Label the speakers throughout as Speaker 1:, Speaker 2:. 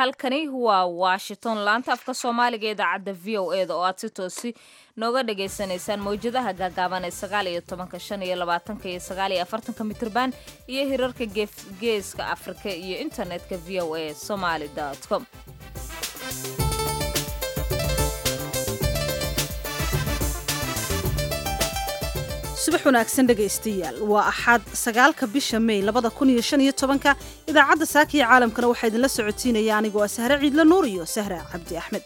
Speaker 1: halkani waa washington laanta afka soomaaliga ee idaacadda v o e da oo aad si toosi nooga dhagaysanaysaan mawjadaha gaagaaban ee sagaal iyo tobanka shan iyo labaatanka iyo sagaal iyo afartanka mitirban iyo hirarka geeska afrika iyo internetka v o a somaly com
Speaker 2: subax wanaagsan dhegaystayaal waa axad sagaalka bisha mey labada kun iyo shan iyo tobanka idaacadda saaka iyo caalamkana waxaa idinla socotiinaya anigoo ah sahre ciidla nuur iyo sahra cabdi axmed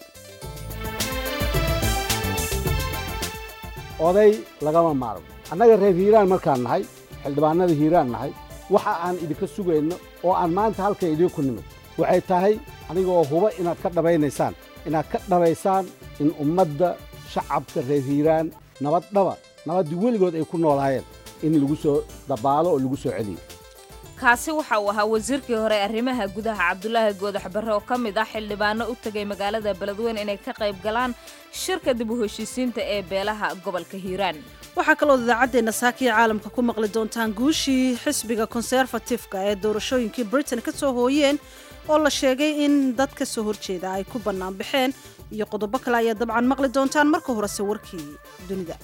Speaker 3: oday lagama maarmo annaga reer hiiraan markaan nahay xildhibaanada hiiraan nahay waxa aan idinka sugayno oo aan maanta halka idinku nimid waxay tahay anigoo huba inaad ka dhabaynaysaan inaad ka dhabaysaan in ummadda shacabka reer hiiraan nabaddhaba nabaddii weligood ay ku noolaayeen in lagu soo dabaalo oo lagu soo celiyo
Speaker 1: kaasi waxa uu ahaa wasiirkii hore arrimaha gudaha cabdulaahi goodax barre oo ka mid ah xildhibaano u tegay magaalada beledweyne inay ka qayb galaan shirka dib u heshiisiinta ee beelaha gobolka hiiraan
Speaker 2: waxaa kaloo idaacaddeenna saakiya caalamka ku maqli doontaan guushii xisbiga konserfatifka ee doorashooyinkii britain ka soo hooyeen oo la sheegay in dad ka soo horjeeda ay ku bannaan baxeen iyo qodobo kale ayaa dabcan maqli doontaan marka horese warkii dunida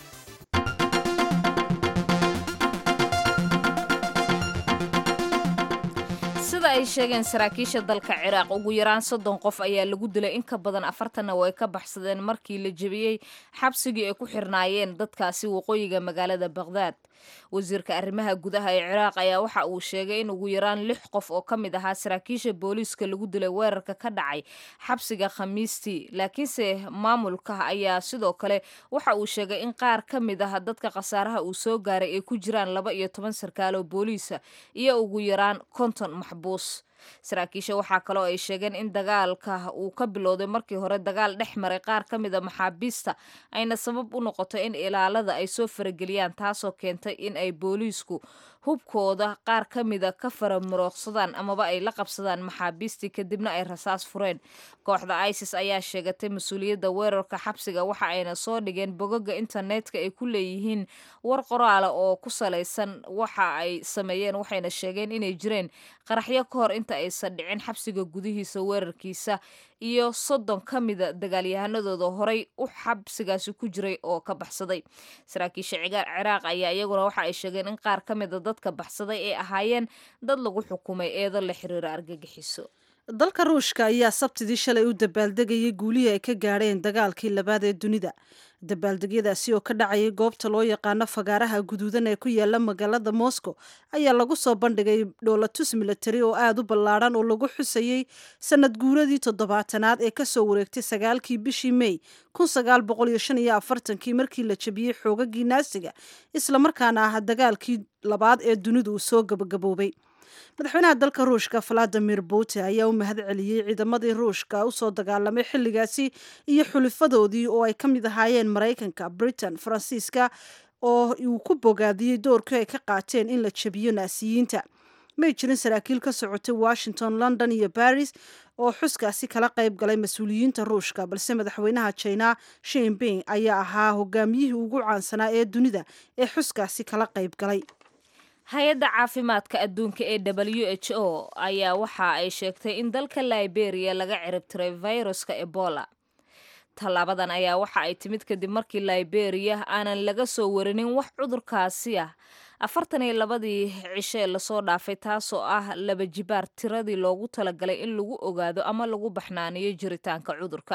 Speaker 1: sida ay sheegeen saraakiisha dalka ciraaq ugu yaraan soddon qof ayaa lagu dilay in ka badan afartanna way ka baxsadeen markii la jebiyey xabsigii ay ku xirnaayeen dadkaasi waqooyiga magaalada baqhdaad wasiirka arrimaha gudaha ee ciraaq ayaa waxa uu sheegay in ugu yaraan lix qof oo ka mid ahaa saraakiisha booliiska lagu dilay weerarka ka dhacay xabsiga khamiistii laakiinse maamulka ayaa sidoo kale waxa uu sheegay in qaar ka mid ah dadka khasaaraha uu soo gaaray ay ku jiraan laba iyo toban sarkaalo booliisa iyo ugu yaraan konton maxbuus saraakiisha waxaa kaloo ay sheegeen in dagaalka uu ka bilowday markii hore dagaal dhex maray qaar ka mid a maxaabiista ayna sabab u noqoto in ilaalada ay soo farageliyaan taasoo keentay in ay booliisku hubkooda qaar ka mida ka faramuroogsadaan amaba ay la qabsadaan maxaabiistii kadibna ay rasaas fureen kooxda isis ayaa sheegatay mas-uuliyadda weerarka xabsiga waxa ayna soo dhigeen bogoga internetka ay ku leeyihiin war qoraala oo ku salaysan waxa ay sameeyeen waxayna sheegeen inay jireen qaraxyo ka hor inta aysan dhicin xabsiga gudihiisa weerarkiisa iyo soddon ka mida dagaalyahanadooda horay u xabsigaasi ku jiray oo ka baxsaday saraakiisha ciraaq ayaa iyaguna waxa ay sheegeen in qaar ka mida dadka baxsaday ay ahaayeen dad lagu xukumay eedo la xiriira argagixiso
Speaker 2: dalka ruushka ayaa sabtidii shalay u dabaaldegayay guulihii ay ka gaadheen dagaalkii labaad ee dunida dabaaldegyadaasi oo ka dhacayay goobta loo yaqaano fagaaraha guduudan ee ku yaala magaalada moscow ayaa lagu soo bandhigay dhoolatus milatari oo aada u ballaadhan oo lagu xusayey sanad guuradii toddobaatanaad ee kasoo wareegtay sagaalkii bishii mey kun sagaal boqol iyo shan iyo afartankii markii la jebiyey xoogagii naasiga islamarkaana ah dagaalkii labaad ee dunidu uu soo gabagaboobay madaxweynaha dalka ruushka valadimir putin ayaa u mahad celiyey ciidamadii ruushka usoo dagaalamay xilligaasi iyo xulifadoodii oo ay ka mid ahaayeen maraykanka britain faransiiska oo uu ku bogaadiyey doorkii ay ka qaateen in la jebiyo naasiyiinta may jirin saraakiil ka socotay washington london iyo baris oo xuskaasi kala qayb galay mas-uuliyiinta ruushka balse madaxweynaha china shinping ayaa ahaa hogaamiyihii ugu caansanaa ee dunida ee xuskaasi kala qayb galay
Speaker 1: hay-adda caafimaadka adduunka ee w h o ayaa waxa ay sheegtay in dalka liberia laga ciribtiray viruska ebola tallaabadan ayaa waxa ay timid kadib markii liberia aanan laga soo warinin wax cudurkaasi ah afartan iyo labadii cishe lasoo dhaafay taasoo ah laba jibaar tiradii loogu talagalay in lagu ogaado ama lagu baxnaaniyo jiritaanka cudurka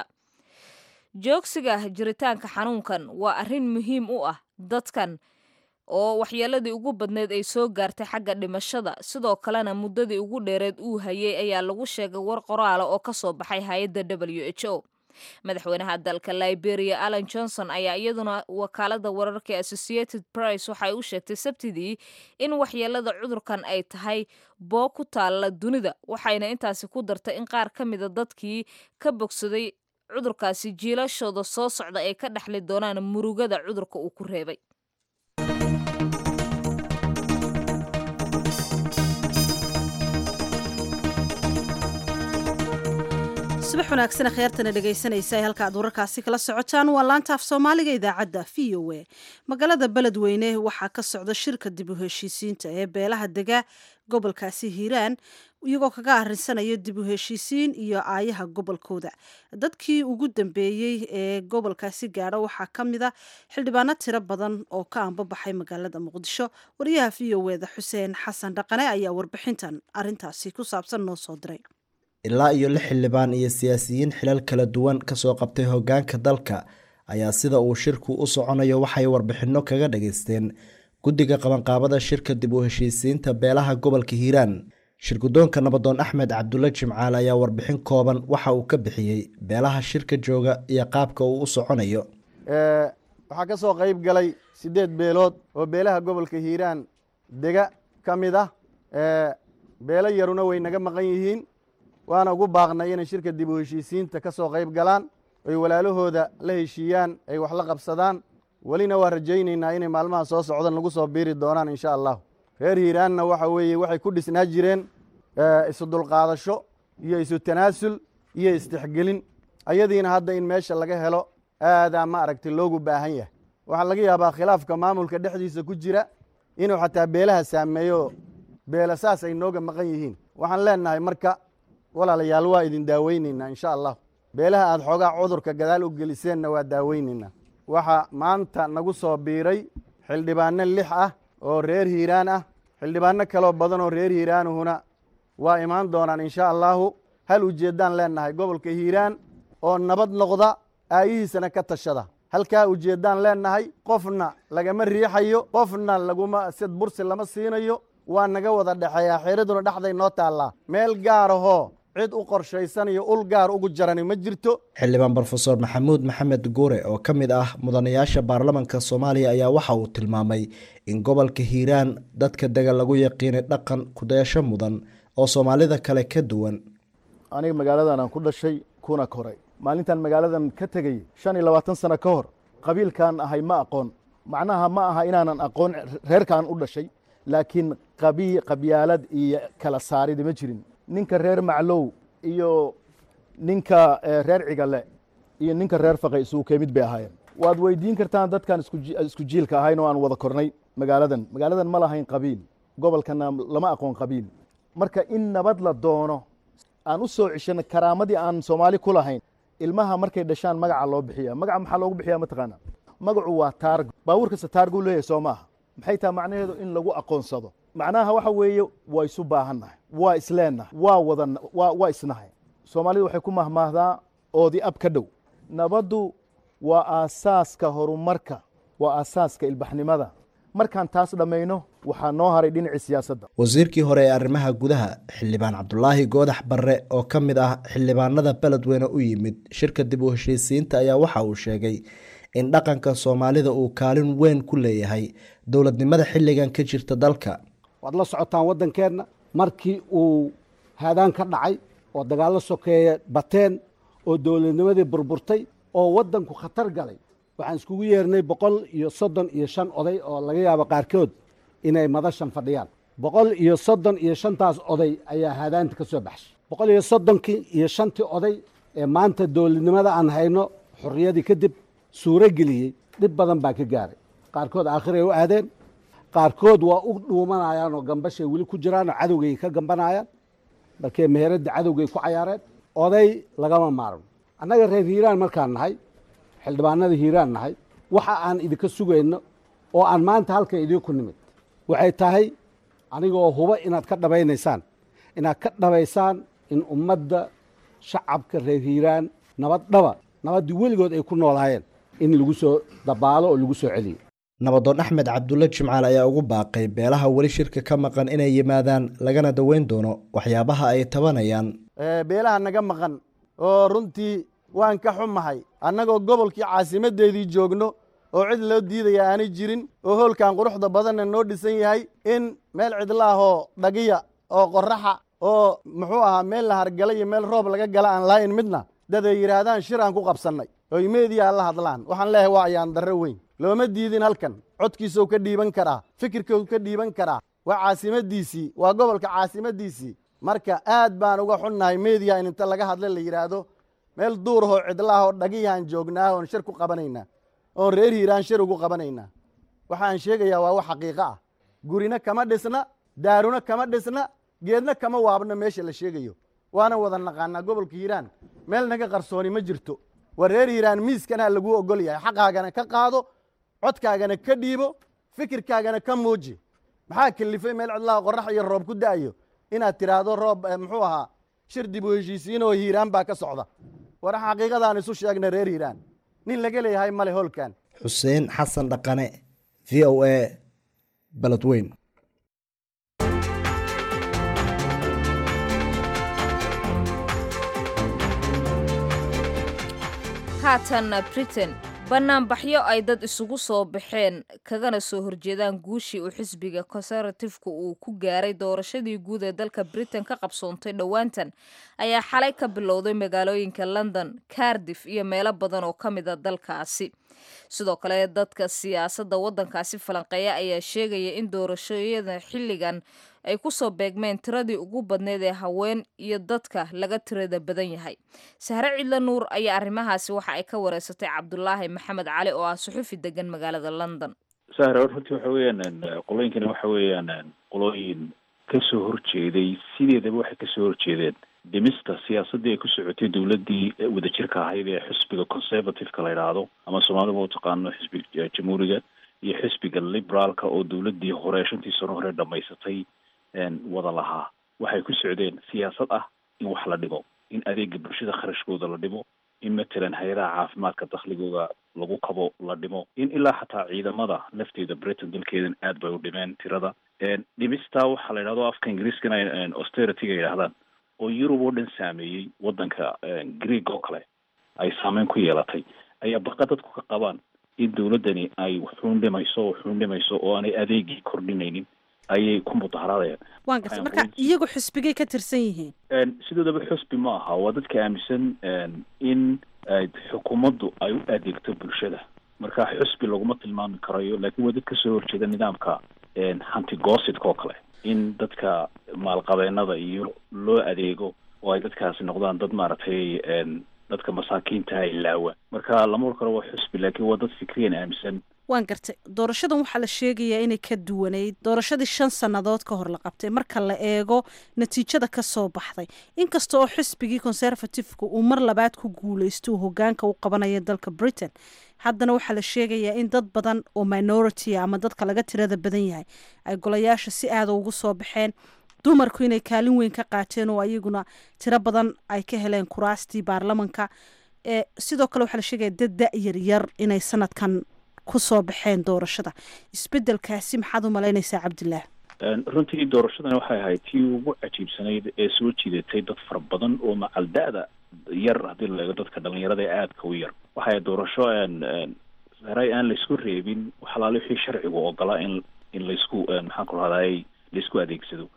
Speaker 1: joogsiga jiritaanka xanuunkan waa arrin muhiim u ah dadkan oo waxyeeladii ugu badneyd ay soo gaartay xagga dhimashada sidoo kalena muddadii ugu dheereed uu hayay ayaa lagu sheegay war qoraala oo ka soo baxay hay-adda w h o madaxweynaha dalka liberia allan johnson ayaa iyaduna wakaalada wararka ee associated price waxay u sheegtay sabtidii in waxyeelada cudurkan ay tahay boo ku taalla dunida waxayna intaasi ku dartay in qaar ka mida dadkii ka bogsaday cudurkaasi jiilashooda soo socda ay ka dhexli doonaan murugada cudurka uu ku reebay
Speaker 2: subax wanaagsan kheyrtana dhegaysanaysa ay halka aad wararkaasi kala socotaan waa laanta af soomaaliga idaacadda v o a magaalada beledweyne waxaa ka socda shirka dib u heshiisiinta ee beelaha dega gobolkaasi hiiraan iyagoo kaga arinsanaya dib u heshiisiin iyo aayaha gobolkooda dadkii ugu dambeeyey ee gobolkaasi gaadha waxaa ka mid a xildhibaano tiro badan oo ka anbabaxay magaalada muqdisho wariyaha v o eda xuseen xasan dhaqane ayaa warbixintan arintaasi ku saabsan noo soo diray
Speaker 4: ilaa iyo lix xildhibaan iyo siyaasiyiin xilal kala duwan kasoo qabtay hogaanka dalka ayaa sida uu shirku u soconayo waxay warbixinno kaga dhageysteen guddiga qabanqaabada shirka dib u heshiisiinta beelaha gobolka hiiraan shirgudoonka nabadoon axmed cabdulle jimcaale ayaa warbixin kooban waxa uu ka bixiyey beelaha shirka jooga iyo qaabka uu u soconayo
Speaker 5: waxaa ka soo qayb galay siddeed beelood oo beelaha gobolka hiiraan dega ka mid ah beelo yaruna way naga maqan yihiin waana ugu baaqnay inay shirka dib u heshiisiinta ka soo qayb galaan oy walaalahooda la heshiiyaan ay wax la qabsadaan welina waa rajaynaynaa inay maalmaha soo socdan lagu soo biiri doonaan insha allahu reer hiiraanna waxa weeye waxay ku dhisnaa jireen isu dulqaadasho iyo isu tanaasul iyo istixgelin ayadiina hadda in meesha laga helo aadaa ma aragti loogu baahan yahay waxaa laga yaabaa khilaafka maamulka dhexdiisa ku jira inuu xataa beelaha saameeyo beela saas ay nooga maqan yihiin waxaan leenahay marka walaalayaal waa idin daaweyneynaa insha allah beelaha aad xoogaa cudurka gadaal u geliseenna waa daaweyneynaa waxaa maanta nagu soo biiray xildhibaano lix ah oo reer hiiraan ah xildhibaano kaloo badan oo reer hiiraanuhuna waa imaan doonaan insha allahu hal ujeeddaan leenahay gobolka hiiraan oo nabad noqda aayihiisana ka tashada halkaa ujeeddaan leenahay qofna lagama riixayo qofna laguma sid bursi lama siinayo waa naga wada dhexeeyaa xeeraduna dhexday noo taallaa meel gaarahoo cid u qorshaysanayo ul gaar ugu jarani ma jirto
Speaker 4: xildhibaan brofeor maxamuud maxamed guure oo ka mid ah mudanayaasha baarlamanka soomaaliya ayaa waxa uu tilmaamay in gobolka hiiraan dadka dega lagu yaqiinay dhaqan kudayasho mudan oo soomaalida kale ka duwan
Speaker 6: aniga magaaladan aan ku dhashay kuna koray maalintan magaaladan ka tegey shan iyo labaatan sano ka hor qabiilkaan ahay ma aqoon macnaha ma aha inaanan aqoon reerkaan u dhashay laakiin qabi qabyaalad iyo kala saarida ma jirin ninka reer maclow iyo ninka reer cigale iyo ninka reer faqay isugu kemid bay ahaayeen waad weydiin kartaan dadkaan isku jiilka ahayn oo aan wada kornay magaaladan magaaladan ma lahayn qabiil gobolkana lama aqoon qabiil marka in nabad la doono aan u soo ceshano karaamadii aan soomaali ku lahayn ilmaha markay dhashaan magaca loo bixiya magaca maxaa loogu bixiya mataqaana magacu waa taargo baabuur kasta taarguu leeyahay soo maaha maxay taha macnaheedu in lagu aqoonsado macnaha waxa weeye waa isu baahannahay waa isleennahay waa wada waa isnahay soomaalida waxay ku mahmaahdaa oodi ab ka dhow nabaddu waa aasaaska horumarka waa aasaaska ilbaxnimada markaan taas dhammayno waxaa noo haray dhinacii siyaasadda
Speaker 4: wasiirkii hore ee arrimaha gudaha xildhibaan cabdulaahi goodax barre oo ka mid ah xildhibaanada beledweyne u yimid shirka dib u heshiisiinta ayaa waxa uu sheegay in dhaqanka soomaalida uu kaalin weyn ku leeyahay dowladnimada xilligan ka jirta dalka
Speaker 3: waad la socotaan waddankeenna markii uu haadaan ka dhacay oo dagaallo sokeeye bateen oo dowladnimadii burburtay oo waddanku khatar galay waxaan iskugu yeernay boqol iyo soddon iyo shan oday oo laga yaabo qaarkood inay madashan fadhiyaan boqol iyo soddon iyo shantaas oday ayaa haadaanta ka soo baxshay boqol iyo soddonkii iyo shantii oday ee maanta dowladnimada aan hayno xorriyadii kadib suuro geliyey dhib badan baa ka gaaray qaarkood aakhiray u aadeen qaarkood waa u dhuumanayaan oo gambashay weli ku jiraan oo cadowgay ka gambanayaan markee meheradda cadowgay ku cayaareen oday lagama maarmo annaga reer hiiraan markaan nahay xildhibaanada hiiraan nahay waxa aan idinka sugayno oo aan maanta halka idinku nimid waxay tahay anigoo huba inaad ka dhabaynaysaan inaad ka dhabaysaan in ummadda shacabka reer hiiraan nabad dhaba nabaddii weligood ay ku noolaayeen in lagu soo dabaalo oo lagu soo celiyo
Speaker 4: nabadoon axmed cabdulle jimcaal ayaa ugu baaqay beelaha weli shirka ka maqan inay yimaadaan lagana daweyn doono waxyaabaha ay tabanayaan
Speaker 5: beelaha naga maqan oo runtii waan ka xumahay annagoo gobolkii caasimaddeedii joogno oo cid loo diidaya aanay jirin oo hoolkan quruxda badanna noo dhisan yahay in meel cidlaahoo dhagiya oo qoraxa oo muxuu ahaa meel la hargala iyo meel roob laga gala aan lahayn midna dad ay yidhaahdaan shir aan ku qabsannay oy meediyaa la hadlaan waxaan leeyahay waa ayaan darro weyn looma diidin halkan codkiisou ka dhiiban karaa fikirkou ka dhiiban karaa waa caasimaddiisii waa gobolka caasimaddiisii marka aad baan uga xunnahay meediya in inta laga hadla la yidhaahdo meel duurahoo cidlaah oo dhagiyaan joognaa oon shir ku qabanaynaa oon reer hiiraan shir ugu qabanaynaa waxaan sheegayaa waa wax xaqiiqo ah gurina kama dhisna daaruna kama dhisna geedna kama waabna meesha la sheegayo waana wada naqaanaa gobolka hiiraan meel naga qarsooni ma jirto waa reer hiiraan miiskanaa laguu ogol yahay xaqaagana ka qaado codkaagana ka dhiibo fikirkaagana ka muuji maxaa kelifay meel cidlaha qorax iyo roob ku da'ayo inaad tidhaahdo roob muxuu ahaa shir dib u heshiisiin oo hiiraan baa ka socda war xaqiiqadaan isu sheegna reer hiiraan nin laga leeyahay male holkan
Speaker 4: xuseen xasan dhaqane v o a baledweyn
Speaker 1: haatan britain banaanbaxyo ay dad isugu soo baxeen kagana soo horjeedaan guushii uu xisbiga conservatifeka uu ku gaaray doorashadii guud ee dalka britain ka qabsoontay dhowaantan ayaa xalay ka bilowday magaalooyinka london cardiff iyo meelo badan oo ka mid a dalkaasi sidoo kale dadka siyaasadda waddankaasi falanqeeya ayaa sheegaya in doorashooyada xilligan ay ku soo beegmeen tiradii ugu badneyd ee haween iyo dadka laga tirada badan yahay sahre cidla nuur ayaa arrimahaasi waxa ay ka wareysatay cabdulaahi maxamed cali oo ah suxufi degan magaalada london
Speaker 7: sahre runtii waxa weeyaan qolooyinkani waxa weeyaan qolooyin kasoo horjeeday sideedaba waxay kasoo horjeedeen dhimista siyaasaddii ay ku socotay dowladdii wadajirka ahayd ee xisbiga conservativeka la yidhaahdo ama soomaalida u taqaano xisbiga jamhuuriga iyo xisbiga liberaalka oo dowladdii hore shantii sano hore dhamaysatay wada lahaa waxay ku socdeen siyaasad ah in wax la dhimo in adeega bulshada kharashkooda la dhimo in matalan hay-adaha caafimaadka dakhligooda lagu kabo la dhimo in ilaa xataa ciidamada lafteeda britain dalkeedan aad bay u dhimeen tirada dhimistaa waxaa la yidhahdo afka ingiriiskana austerity-ga yidhahdaan oo yurub oo dhan saameeyey waddanka greeg oo kale ay saameyn ku yeelatay ayaa baqa dadku ka qabaan in dowladdani ay waxuun dhimayso waxuun dhimayso oo aanay adeegii kordhinaynin ayay ku mudaharaadayaan
Speaker 2: waan gartay marka iyagu xisbigay ka tirsan yihiin
Speaker 7: sidoodaba xusbi ma aha waa dadka aaminsan in xukuumaddu ay u adeegto bulshada marka xusbi laguma tilmaami karayo laakiin waa dad kasoo horjeeda nidaamka hantigoosidka oo kale in dadka maalqabeenada iyo loo adeego oo ay dadkaasi noqdaan dad maaragtay dadka masaakiinta ilaawa marka lama or karo waa xusbi laakiin waa dad fikriyan aaminsan
Speaker 2: waan gartay doorashadan waxaa la sheegayaa inay ka duwanayd doorashadii shan sannadood ka hor la qabtay marka la eego natiijada ka soo baxday inkasta oo xisbigii conservativeka uu mar labaad ku guuleysto uu hogaanka u qabanaya dalka britain haddana waxaa la sheegayaa in dad badan oo minority ama dadka laga tirada badan yahay ay golayaasha si aada ugu soo baxeen dumarku inay kaalin weyn ka qaateen oo ayaguna tiro badan ay ka heleen kuraastii baarlamanka sidoo kale waxaa la sheegaya dad da-yar yar inay sanadkan kusoo baxeen doorashada isbedelkaasi maxaad u malaynaysaa cabdillaah
Speaker 7: runtii doorashadani waxay ahayd tii ugu cajiibsanayd ee soo jiidatay dad fara badan oo macal da-da yar haddii la eego dadka dhalinyarada ee aadka u yar waxay doorasho saray aan laysku reebin waxalaale wixii sharcigu ogolaa in in laysku maxaan ku rahday laysku adeegsado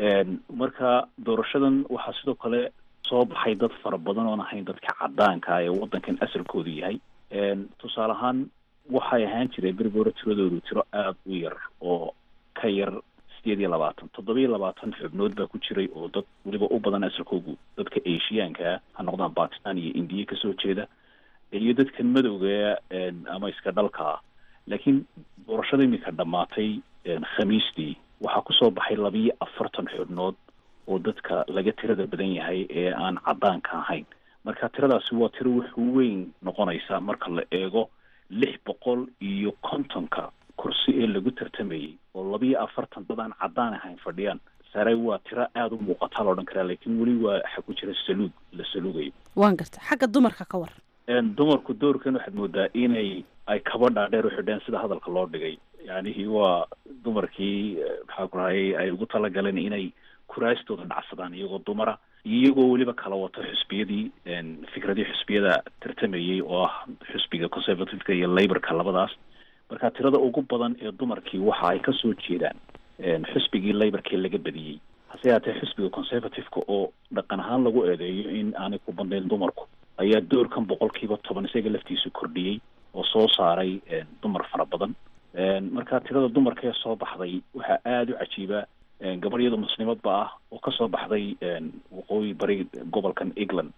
Speaker 7: marka doorashadan waxaa sidoo kale soo baxay dad fara badan oon ahayn dadka cadaanka ee waddankan asalkoodu yahay tusaale ahaan waxay ahaan jireen beribore tiradoodu tiro aada u yar oo ka yar sideed iyo labaatan toddoba iyo labaatan xubnood baa ku jiray oo dad weliba u badan asalkoogu dadka asiyaankaa ha noqdaan bakistan iyo indiya kasoo jeeda iyo dadka madowga ama iska dhalkaa laakiin doorashada iminka dhammaatay khamiistii waxaa kusoo baxay labiyo afartan xubnood oo dadka laga tirada badan yahay ee aan cadaanka ahayn marka tiradaasi waa tiro wuxuu weyn noqonaysa marka la eego lix boqol iyo kontonka kursi ee lagu tartamayey oo labiyo afartan dad aan caddaan ahayn fadhiyaan sare waa tiro aada u muuqataa la odhan karaa laakiin weli waa waxa ku jira saluug la saluugayo
Speaker 2: waan garta xagga dumarka ka war
Speaker 7: dumarku doorkan waxaad moodaa inay ay kaba dhaadheer u xidheen sida hadalka loo dhigay yacnihi waa dumarkii maxaa ku rahayay ay ugu talagaleen inay kuraastooda dhacsadaan iyagoo dumara iyagoo weliba kala wato xusbiyadii fikradii xusbiyada tartamayey oo ah xusbiga conservativeka iyo laborka labadaas marka tirada ugu badan ee dumarkii waxa ay kasoo jeedaan xusbigii laborkii laga badiyey hase yaatee xusbiga conservativeka oo dhaqan ahaan lagu eedeeyo in aanay ku bandayn dumarku ayaa doorkan boqolkiiba toban isaga laftiisu kordhiyey oo soo saaray dumar fara badan marka tirada dumarka ee soo baxday waxaa aada u cajiiba gabadhyada muslimadba ah oo kasoo baxday waqooyi bari gobolkan england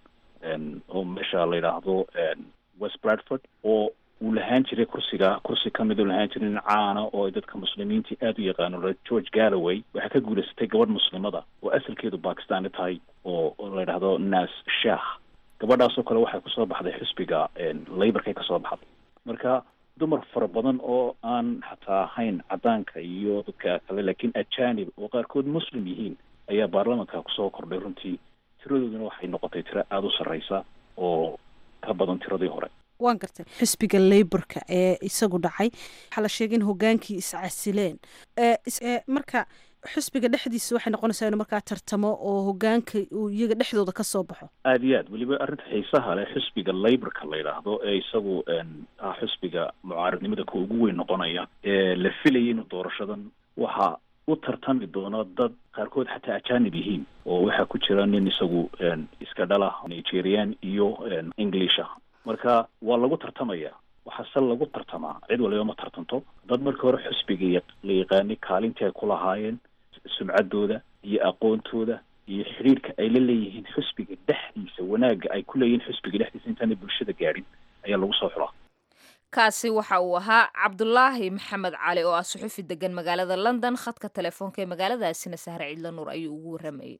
Speaker 7: oo meesha la yidhaahdo west bradford oo uu lahaan jiray kursiga kursi ka mid uu lahaan jiray nin caana oo ay dadka muslimiintii aada u yaqaano george galloway waxaa ka guulaysatay gabadh muslimada oo asalkeedu bakistani tahay oo la yidhaahdo nas shah gabadhaasoo kale waxay kusoo baxday xisbiga laborkay kasoo baxday marka dumar fara badan oo aan xataa ahayn cadaanka iyo dadka kale laakiin ajanib oo qaarkood muslim yihiin ayaa baarlamanka kusoo kordhay runtii tiradooduna waxay noqotay tiro aada u sarreysa oo ka badan tiradii hore
Speaker 2: waan gartay xisbiga laborka ee isagu dhacay waxaa la sheegay in hogaankii iscasileen marka xisbiga dhexdiisa waxay noqonaysaa inuu markaa tartamo oo hogaanka uu iyaga dhexdooda ka soo baxo
Speaker 7: aada iyo aad weliba arrinta xiisaha leh xisbiga laborka la yidhaahdo ee isagu ah xisbiga mucaaradnimada ka ugu weyn noqonaya ee la filayay inuu doorashadan waxaa u tartami doono dad qaarkood xataa ajanib yihiin oo waxaa ku jira nin isagu iska dhala nigerian iyo englisha marka waa lagu tartamaya waxaa se lagu tartamaa cid waliba ma tartanto dad markii hore xisbiga la yaqaanay kaalintii ay ku lahaayeen sumcaddooda iyo aqoontooda iyo xidhiirka ay la leeyihiin xisbiga dhexdiisa wanaagga ay ku leeyihiin xisbiga dhexdiisa intaanay bulshada gaadhin ayaa lagu soo xulaa
Speaker 1: kaasi waxa uu ahaa cabdulaahi maxamed cali oo ah suxufi degan magaalada london khadka telefoonka ee magaaladaasina sahre ciidla nuur ayuu ugu waramayay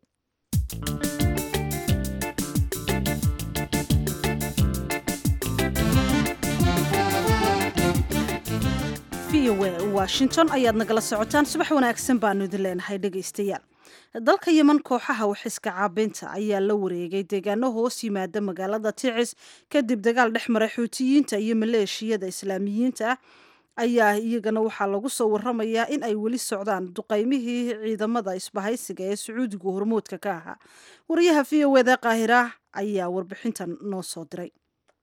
Speaker 2: v o a washington ayaad nagala socotaan subax wanaagsan baanu idin leenahay dhegaystayaal dalka yeman kooxaha waxiska caabeynta ayaa la wareegay deegaano hoos yimaada magaalada ticis kadib dagaal dhex maray xuutiyiinta iyo maleeshiyada islaamiyiinta ah ayaa iyagana waxaa lagu soo waramayaa in ay weli socdaan duqaymihii ciidamada isbahaysiga ee sacuudigu hormoodka ka ahaa wariyaha v o eda qaahira ayaa warbixintan noo soo diray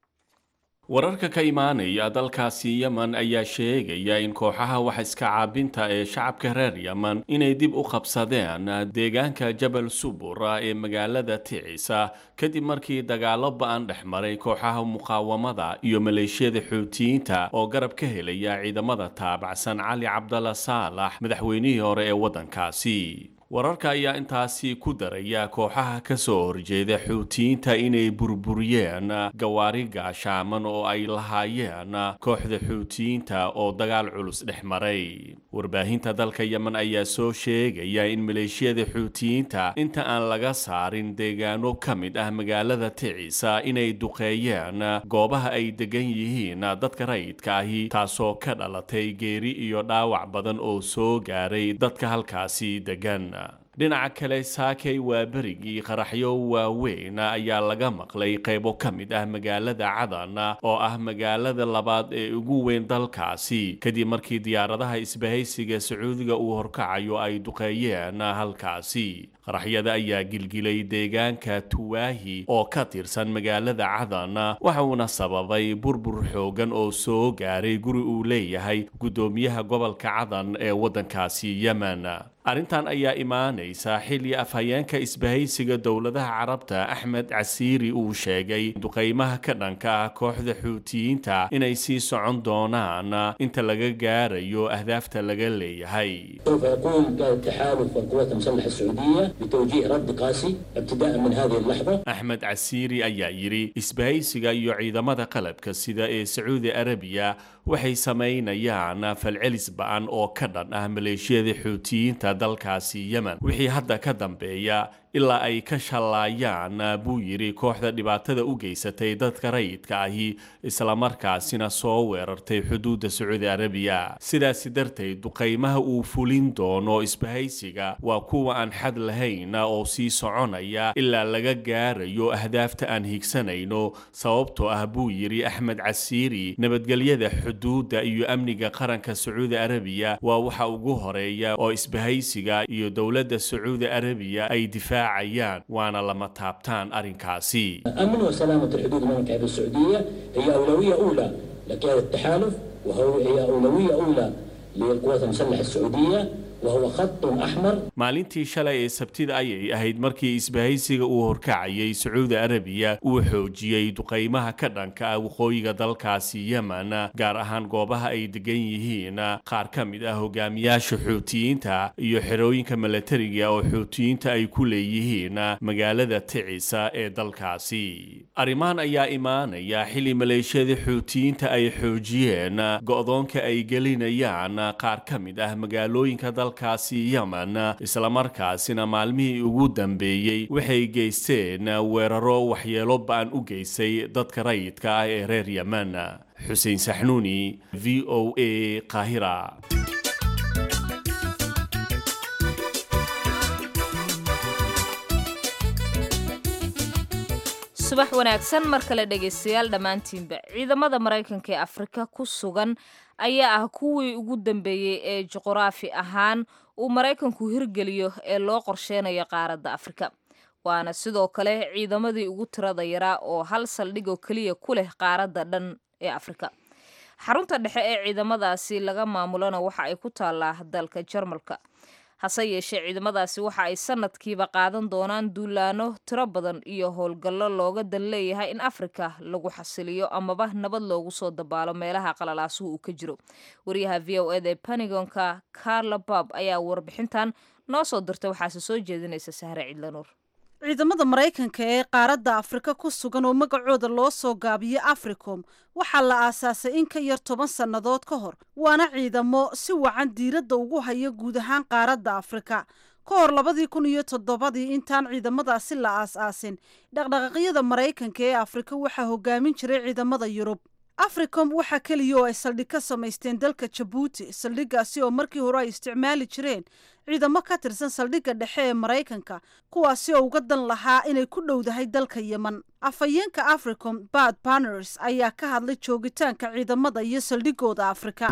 Speaker 8: wararka ka imaanaya dalkaasi yemen ayaa sheegaya in kooxaha wax iska caabinta ee shacabka reer yemen inay dib u qabsadeen deegaanka jabal subura ee magaalada ticisa kadib markii dagaalo ba-an dhex maray kooxaha muqaawamada iyo maleeshiyada xuutiyiinta oo garab ka helaya ciidamada taabacsan cali cabdalla saalax madaxweynihii hore ee waddankaasi wararka ayaa intaasi ku daraya kooxaha ka soo horjeeda xuutiyiinta inay burburiyeen gawaari gaashaaman oo ay lahaayeen kooxda xuutiyiinta oo dagaal culus dhex maray warbaahinta dalka yemen ayaa soo sheegaya in maleeshiyada xuutiyiinta inta aan laga saarin deegaano ka mid ah magaalada ticisa inay duqeeyeen goobaha ay degan yihiin dadka rayidka ahi taasoo ka dhalatay geeri iyo dhaawac badan oo soo gaaray dadka halkaasi degan dhinaca kale saakay waa berigii qaraxyo waaweyn ayaa laga maqlay qaybo ka mid ah magaalada cadan oo ah magaalada labaad ee ugu weyn dalkaasi kadib markii diyaaradaha isbahaysiga sacuudiga uu horkacayo ay duqeeyeen halkaasi qaraxyada ayaa gilgilay deegaanka tuwaahi oo ka tirsan magaalada cadan waxa uuna sababay burbur xoogan oo soo gaaray guri uu leeyahay guddoomiyaha gobolka cadan ee waddankaasi yemen arrintan ayaa imaanaysa xilli afhayeenka isbahaysiga dowladaha carabta axmed casiiri uu sheegay duqaymaha ka dhanka ah kooxda xuutiyiinta inay sii socon doonaan inta laga gaarayo ahdaafta laga leeyahay
Speaker 9: سوف يقوم التحالف والقوات المسلحة السعودية بتوجيه رد قاسي ابتداء من هذه اللحظة
Speaker 8: axmed casiiri ayaa yidhi isbahaysiga iyo ciidamada qalabka sida ee sacuudi arabiya waxay samaynayaan falcelis ba-an oo ka dhan ah maleeshiyada xuutiyiinta dalkaasi yemen wixii hadda ka dambeeya ilaa ay ka shallaayaan buu yidhi kooxda dhibaatada u geysatay dadka rayidka ahi islamarkaasina soo weerartay xuduudda sacuudi arabiya sidaasi darteed duqaymaha uu fulin doono isbahaysiga waa kuwa aan xad lahayn oo sii soconaya ilaa laga gaarayo ahdaafta aan higsanayno sababtoo ah buu yidhi axmed casiiri nabadgelyada xuduudda iyo amniga qaranka sacuudi arabiya waa waxa ugu horeeya oo isbahaysiga iyo dowladda sacuudi arabiya ay difaacayaan waana lama taabtaan arrinkaasi
Speaker 9: أمن وسلامة الحدود المملكة العربية السعودية هي أولوية أولى لقيادة التحالف وهي أولوية أولى للقوات المسلحة السعودية وهو خط أحمر
Speaker 8: maalintii shalay ee sabtida ayay ahayd markii isbahaysiga uu horkacayay sacuudi arabiya uu xoojiyey duqaymaha ka dhanka ah waqooyiga dalkaasi yemen gaar ahaan goobaha ay degan yihiin qaar ka mid ah hogaamiyaasha xuutiyiinta iyo xerooyinka milatariga oo xuutiyiinta ay ku leeyihiin magaalada ticisa ee dalkaasi arrimahan ayaa imaanaya xilli maleeshiyada xuutiyiinta ay xoojiyeen go'doonka ay gelinayaan qaar ka mid ah magaalooyinka dalkaasi yemen islamarkaasina maalmihii ugu dambeeyey waxay geysteen weeraro waxyeelo ba'an u geysay dadka rayidka ah ee reer yemen xuseen saxnuuni v o a qaahira
Speaker 1: subax wanaagsan mar kale dhegaystayaal dhammaantiinba ciidamada maraykanka ee afrika ku sugan ayaa ah kuwii ugu dambeeyey ee juquraafi ahaan uu maraykanku hirgeliyo ee loo qorsheynayo qaaradda afrika waana sidoo kale ciidamadii ugu tirada yaraa oo hal saldhig oo keliya ku leh qaaradda dhan ee afrika xarunta dhexe ee ciidamadaasi laga maamulona waxa ay ku taallaa dalka jarmalka hase yeeshee ciidamadaasi waxa ay sanadkiiba qaadan doonaan duulaano tiro badan iyo howlgallo looga dan leeyahay in afrika lagu xasiliyo amaba nabad loogu soo dabaalo meelaha qalalaasuhu uu ka jiro wariyaha v o eda ee panigonka carla bob ayaa warbixintan noo soo dirtay waxaase soo jeedinaysa sahre cidlanuur
Speaker 2: ciidamada maraykanka ee qaaradda afrika ku sugan oo magacooda loo soo gaabiyo africom waxaa la aasaasay in ka yar toban sannadood ka hor waana ciidamo si wacan diiradda ugu haya guud ahaan qaaradda afrika ka hor labadii kun iyo toddobadii intaan ciidamadaasi la aas-aasin dhaqdhaqaaqyada maraykanka ee afrika waxaa hogaamin jiray ciidamada yurub africom waxaa keliya oo ay saldhig ka samaysteen dalka jabuuti saldhiggaasi oo markii hore ay isticmaali jireen ciidamo ka tirsan saldhigga dhexe ee maraykanka kuwaasi oo uga dan lahaa inay ku dhowdahay dalka yemen afhayeenka africom bad banners ayaa ka hadlay joogitaanka ciidamada iyo saldhigooda afrika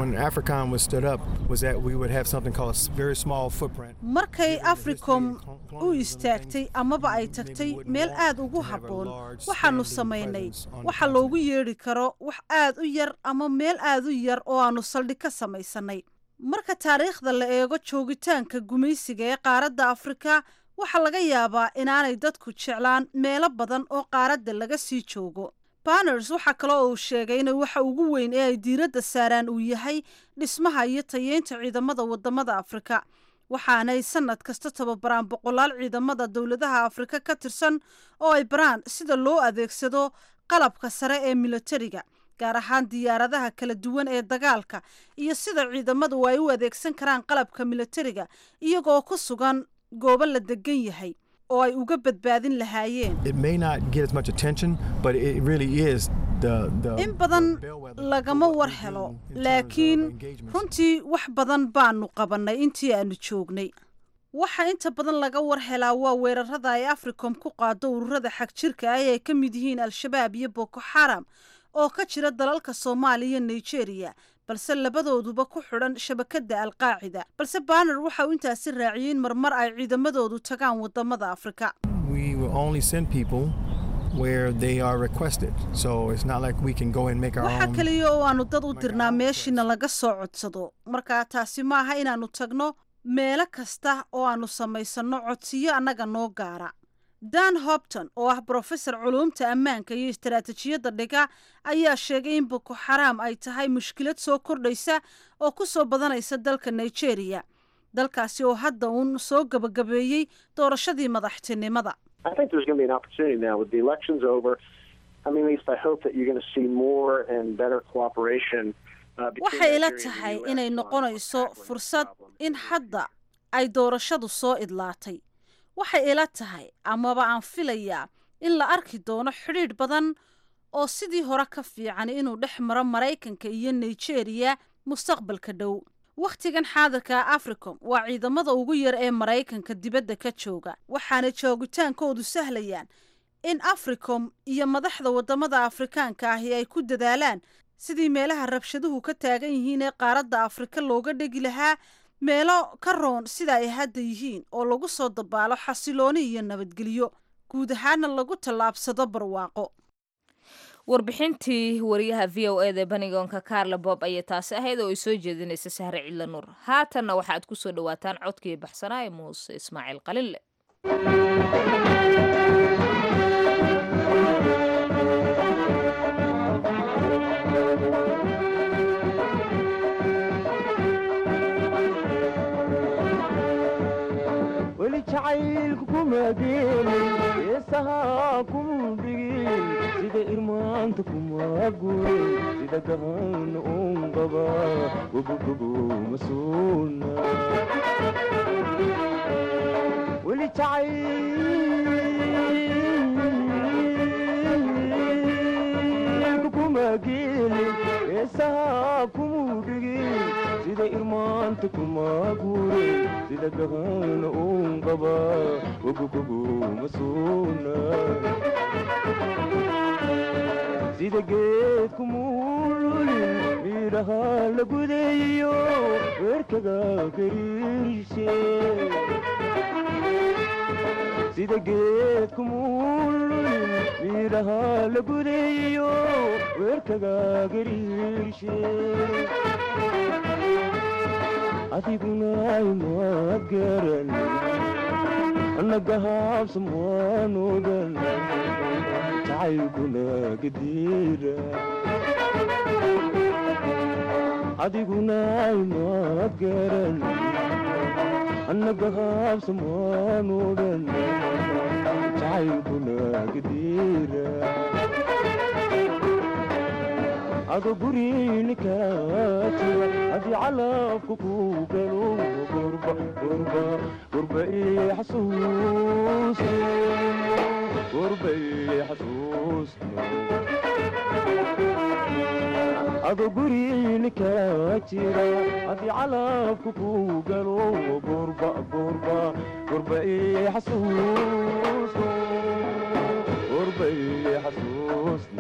Speaker 2: markay africom u istaagtay amaba ay tagtay meel aad ugu habboon waxaanu samaynay waxa loogu yeedhi karo wax aad u yar ama meel aad u yar oo aanu saldhig ka samaysanay marka taariikhda la eego joogitaanka gumaysiga ee qaaradda afrika waxaa laga yaabaa inaanay dadku jeclaan meelo badan oo qaaradda laga sii joogo banners waxaa kale oo uu sheegay in waxa ugu weyn ee ay diiradda saaraan uu yahay dhismaha iyo tayeynta ciidamada wadamada afrika waxaanay sanad kasta tababaraan boqolaal ciidamada dowladaha afrika ka tirsan oo ay baraan sida loo adeegsado qalabka sare ee militariga gaar ahaan diyaaradaha kala duwan ee dagaalka iyo sida ciidamadu ay u adeegsan karaan qalabka militariga iyagoo ku sugan goobo la degan yahay oo ay uga badbaadin lahaayeen in badan lagama war helo laakiin runtii wax badan baanu qabannay intii aanu joognay waxa inta badan laga war helaa waa weerarada ay africom ku qaado ururada xag jirka ah ee ka mid yihiin al-shabaab iyo boko xaram oo ka jira dalalka soomaaliya iyo nigeria balse labadooduba ku xidhan shabakadda alqaacida balse banner waxa uu intaasi raaciyey in marmar ay ciidamadoodu tagaan wadamada afrika waxaa keliya oo aanu dad u dirnaa meeshiina laga soo codsado markaa taasi ma aha inaannu tagno meelo kasta oo aanu samaysanno codsiyo annaga noo gaara dan hobton oo ah brofesor culuumta ammaanka iyo istaraatijiyadda dhiga ayaa sheegay in boko xaraam ay tahay mushkilad soo kordhaysa oo ku soo badanaysa dalka nigeria dalkaasi oo hadda uun soo gabagabeeyey doorashadii madaxtinimada waxay ila tahay inay noqonayso fursad in hadda ay doorashadu soo idlaatay waxay ila tahay amaba aan filayaa in la arki doono xidhiidh badan oo sidii hore ka fiican inuu dhex maro maraykanka iyo nigeria mustaqbalka dhow wakhtigan xaadirka africom waa ciidamada ugu yar ee maraykanka dibadda ka jooga waxaana joogitaankoodu sahlayaan in africom iyo madaxda wadamada afrikaanka ahi ay ku dadaalaan sidii meelaha rabshaduhu ka taagan yihiin ee qaaradda afrika looga dhegi lahaa meelo ka roon sida ay hadda yihiin oo lagu soo dabaalo xasilooni iyo nabadgelyo guud ahaana lagu tallaabsado barwaaqo
Speaker 1: warbixintii wariyaha v o eda banigoonka carla bob ayay taasi ahayd oo ay soo jeedinaysa sahre cidla nuur haatanna waxaad ku soo dhowaataan codkii baxsanaa ee muuse ismaaciil qalinle
Speaker 10: weli jacaylku kuma geelin heesahaa kuma dhigin sida irmaanta kuma gurin sida gahan un qaba gobogobo ma suuna weli jacaylku kuma geelin heesahaa kuma dhigin sida irmaanta kuma gurin sida gahan un qaba gobogobo ma suuna sida geedku muululin midhaha la gudeeyo weerkaga gariirshe sida geedku muululin midhaha la gudeeyo weerkaga gariirshe adiguna imaad garan nagahaabsan waan ogan jacaylkuna gadiira adiguna imaad garan nagahaabsan waan ogan jacaylkuna gadiira ado gurini kaa jira haddii calabku ku galo gurba gurba gurba ii xasuusto gurba ii xasuusto ado gurini kaa jira haddii calabku ku galo gurba gurba gurba ii xasuusto gurba ii xasuusto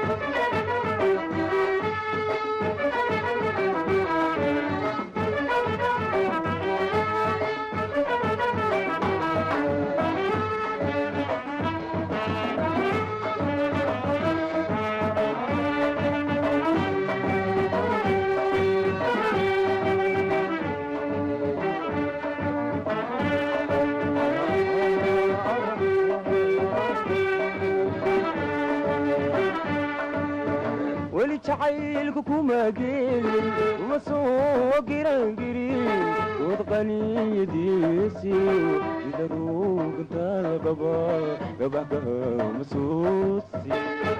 Speaker 10: weli jacaylku kuma geelin uma soo girangirin dood qaniyadiisi sida ruugantaada qaba gabaxkaha masuusi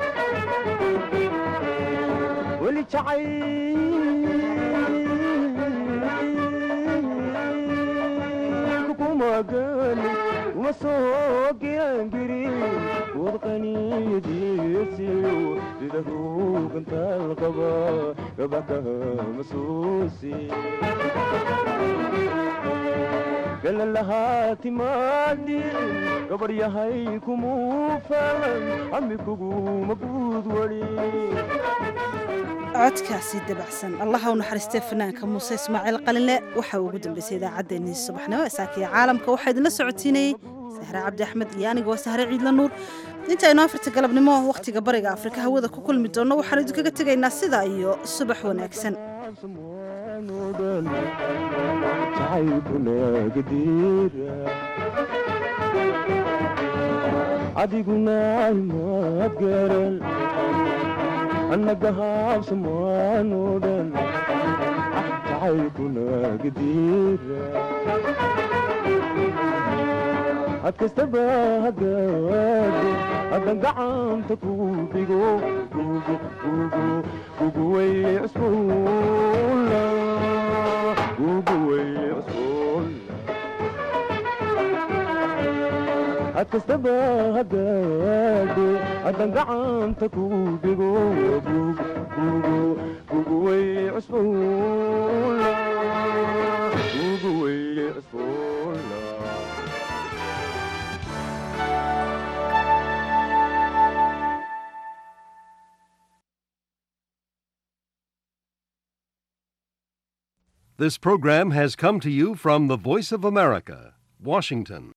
Speaker 10: weli jacaylku kuma geelin uma soo girangirin dood qaniyadiisi sida ruugantaal qaba gabaxkaha masuusi galalahaa timaadin gabar yahay kumuu falan ami kuguma guud wali
Speaker 2: codkaasi dabacsan allaha u naxariistee fanaanka muuse ismaaciil qalinle waxa uu ugu dambeysay idaacaddeenii subaxnimo ee saakiya caalamka waxaa idinla socotiinayey sahre cabdi axmed iyo anigoo sahre ciidla nuur intaynu afarta galabnimo wakhtiga bariga afrika hawada ku kulmi doonno waxaanu idinkaga tegaynaa sidaa iyo subax wanaagsan
Speaker 10: adiguna imaad garan annagahaabsan waan odhan jacaylkuna gadiira had kastaba hagaado haddan gacanta ku dhigo gugu gugu gugu way cusbuula gugu way cusbuula had kastaba hagaado haddan gacanta ku dhigo gugu gugu gugu way cusbuula gugu way cusbuula
Speaker 11: This program has come to you from the Voice of America, Washington.